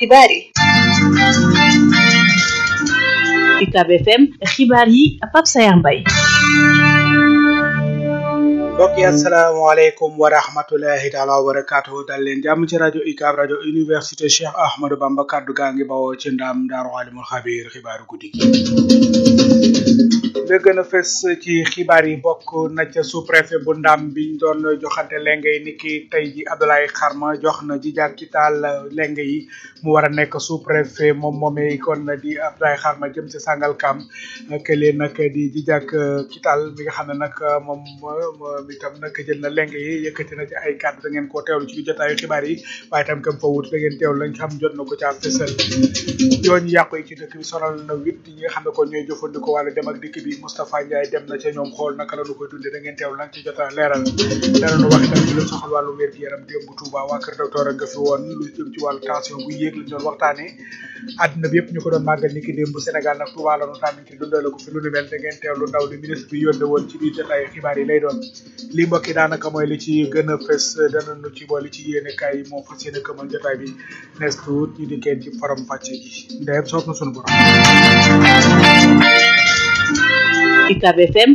xibaar yi UCAB FM xibaar yi Pape Sayar Mbaye mbokk yi asalaamaaleykum wa rahmatulahi taala wa barakaatu dal leen jàmm ci rajo UCAB rajo université Cheikh Ahmadou Bamba kaddu gaa ngi bawoo ci ndam daaru alimul xabiir xibaaru guddi gi la gën a fës ci xibaar yi bokk na ca sous préfet bu ndam biñ doon joxante lenge yi niki tey ji Abdoulaye Xarma jox na ji jàk ci taal lenge yi mu war a nekk sous préfet moom moomee kon di Abdoulaye Xarma jëm ci Sangalkam kële nag di ji jàk ci taal bi nga xam ne nag moom moom itam nag jël na lenge yi yëkkati na ci ay kàddu da ngeen koo teewlu ci jotaayu xibaar yi waaye itam kam fa wut da ngeen teewlu lañ xam jot na ko ca fësal yoon yàqu yi ci dëkk bi sonal na wit ñi nga xam ne kon ñooy jëfandikoo wàllu dem ak dikk bi Moustapha Ndiaye dem na ca ñoom xool naka la ñu koy dundee da ngeen teewlu nag ci jotaay leeral danañu wax itam ci lu soxal wàllu wér gi yaram démb Touba waa kër docteur a nga fi woon lu jëm ci wàllu tension bu yéeg lañ doon waxtaanee àdduna bi yëpp ñu ko doon màggal ni ki démb Sénégal nag Touba la ñu tànn ci dundale ko fi lu nu mel da ngeen teewlu ndaw li ministre bi yónne woon ci biir jotaay xibaar yi lay doon li mbokk yi daanaka mooy li ci gën a fës danañu ci boole ci yéene kaay yi moom fas yéene këmal jotaay bi nees tuut ñu dikkeen ci forom fàcce gi ndeyam soob na sunu borom UCAB FM